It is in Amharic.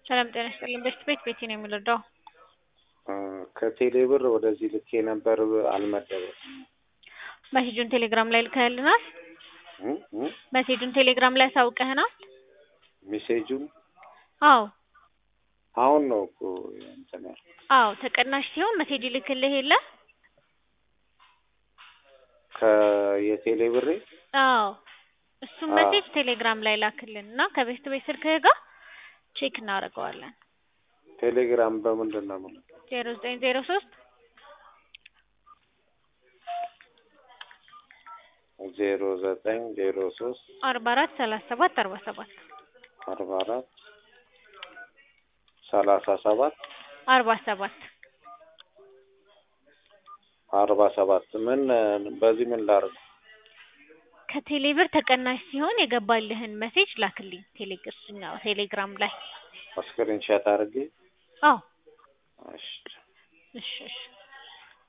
ሰላም ጤና ይስጥልኝ። በሽት ቤት ቤቴ ነው የምንረዳው። ከቴሌ ብር ወደዚህ ልኬ ነበር አልመደበም። መሴጁን ቴሌግራም ላይ ልከህልናል? መሴጁን ቴሌግራም ላይ አሳውቀህናል? ሜሴጁን አዎ አሁን ነው እኮ እንትን ያልኩት። አዎ ተቀናሽ ሲሆን መሴጅ ይልክልህ የለ? ከየቴሌ ብሬ አዎ እሱም አዎ። መሴጅ ቴሌግራም ላይ ላክልን እና ከቤት ቤት ስልክህ ጋር ቼክ እናደርገዋለን። ቴሌግራም በምንድን ነው የምልከው? ዜሮ ዘጠኝ ዜሮ ሶስት ዜሮ ዘጠኝ ዜሮ ሶስት አርባ አራት ሰላሳ ሰባት አርባ ሰባት አርባ አራት ሰላሳ ሰባት አርባ ሰባት አርባ ሰባት ምን በዚህ ምን ላድርግ? ከቴሌብር ተቀናሽ ሲሆን የገባልህን መሴጅ ላክልኝ ቴሌግራም ቴሌግራም ላይ ስክሪንሻት አድርጌ አዎ እሺ እሺ እሺ